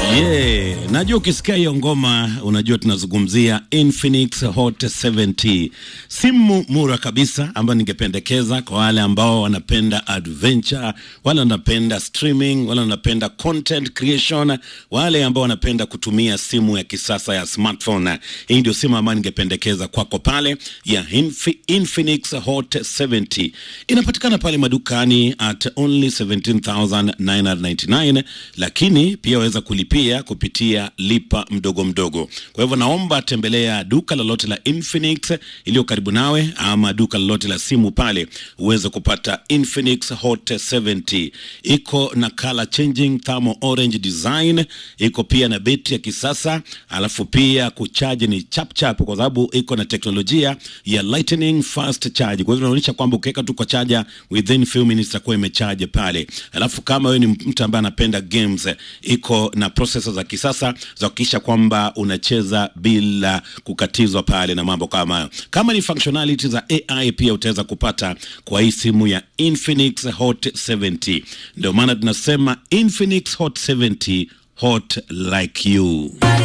Yeah, najua ukisikia hiyo ngoma unajua tunazungumzia Infinix Hot 70, simu mura kabisa ambayo ningependekeza kwa wale ambao wanapenda adventure, wale wanapenda streaming, wale wanapenda content creation, wale ambao wanapenda kutumia simu ya kisasa ya smartphone. Hii ndio simu ambayo ningependekeza kwako pale ya Infi, Infinix Hot 70. Inapatikana pale madukani at only 17999 lakini pia waweza kulipia kupitia lipa mdogo mdogo. Kwa hivyo naomba tembelea duka lolote la Infinix iliyo karibu nawe, ama duka lolote la simu pale uweze kupata Infinix Hot 70. Iko na color changing thermal orange design, iko pia na betri ya kisasa, alafu pia kuchaji ni chap chap, kwa sababu iko na teknolojia ya lightning fast charge. Kwa hivyo inaonyesha kwamba ukiweka tu kwa chaja within few minutes itakuwa imechaje pale. Alafu kama wewe ni mtu ambaye anapenda games, iko na processor za kisasa za kuhakikisha kwamba unacheza bila kukatizwa pale na mambo kama hayo. Kama ni functionality za AI pia utaweza kupata kwa hii simu ya Infinix Hot 70. Ndio maana tunasema Infinix Hot 70 hot like you.